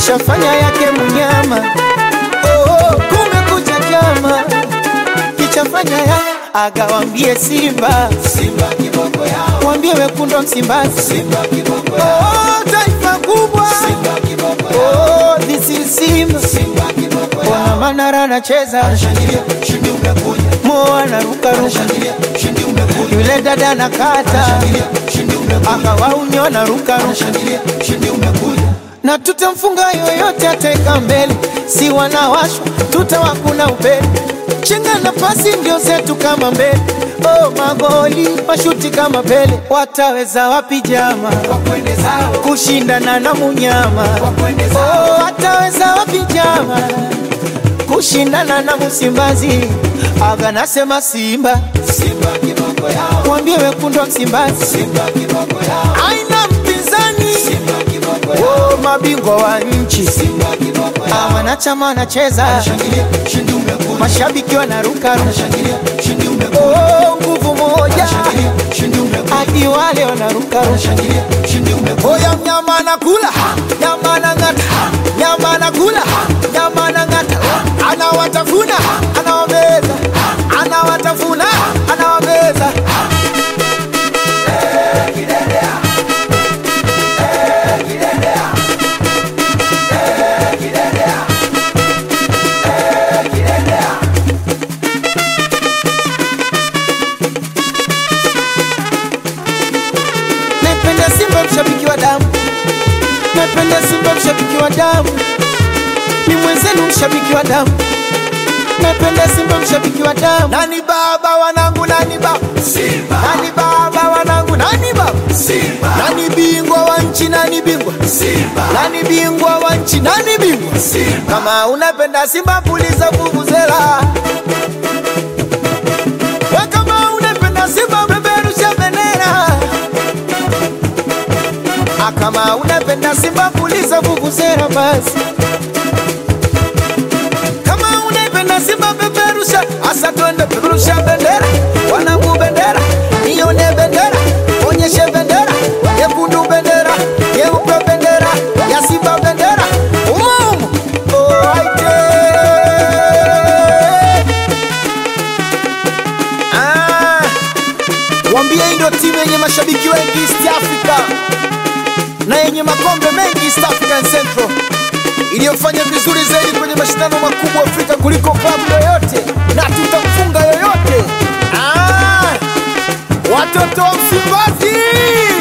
kishafanya yake mnyama. Oh, kumekucha chama kichafanya ya agawambie Simba, Simba kiboko yao, wambie wekundu Msimbazi, Simba kiboko yao, oh, taifa kubwa Simba kiboko yao, oh, this is Simba. Simba kiboko Ona yao. Manara anacheza, Anashangilia, ushindi umekuja. Mo anarukaruka, Anashangilia, ushindi umekuja. yule dada anakata, Anashangilia, ushindi umekuja. akawaunyo anarukaruka, Anashangilia, ushindi umekuja. na tutamfunga yoyote ateka mbele, si wanawashwa tutawakuna upele, chenga na pasi ndio zetu kama mbele. Oh, magoli mashuti kama Pele, wataweza wapi jama Wakwende zao, kushindana na munyama? wakwende zao, Oh, wataweza wapi jama kushindana na Msimbazi? Aga nasema Simba, Simba kiboko yao, mwambie wekundu wa Msimbazi Simba kiboko yao, aina mpinzani. Simba kiboko yao, Oh, mabingwa wa nchi Simba kiboko Ah, yao. wanachama wanacheza, Anashangilia, ushindi umekuja. mashabiki wanaruka, Anashangilia, ushindi umekuja. oh, nguvu moja Anashangilia, ushindi umekuja. hadi wale wanaruka. Anashangilia, ushindi umekuja. Oya, mnyama anakula nyama anang'ata, nyama anakula nyama anang'ata, anawatafuna anawameza, anawatafuna anawameza. Napenda Simba mshabiki wa damu, napenda Simba mshabiki wa damu, ni mwenzenu mshabiki wa damu, napenda Simba mshabiki wa damu. Nani baba wanangu, nani baba, Simba, nani baba wanangu, nani baba, Simba, nani bingwa wa nchi, nani bingwa, Simba, nani bingwa wa nchi, nani bingwa. Simba, Kama unapenda Simba puliza vuvuzela, we kama unapenda Simba peperusha bendera, Ah, kama unapenda Simba puliza vuvuzela basi. Kama unapenda Simba peperusha, asa twende peperusha bendera, wanangu bendera, nione bendera, onyeshe bendera, nyekundu bendera, nyeupe bendera, ya Simba bendera, umumu oh, aite. Ah, wambie hii ndio timu yenye mashabiki wengi East Africa na yenye makombe mengi East African Central iliyofanya vizuri zaidi kwenye mashindano makubwa Afrika kuliko klabu yoyote, na tutamfunga yoyote. Ah, watoto wa Msimbazi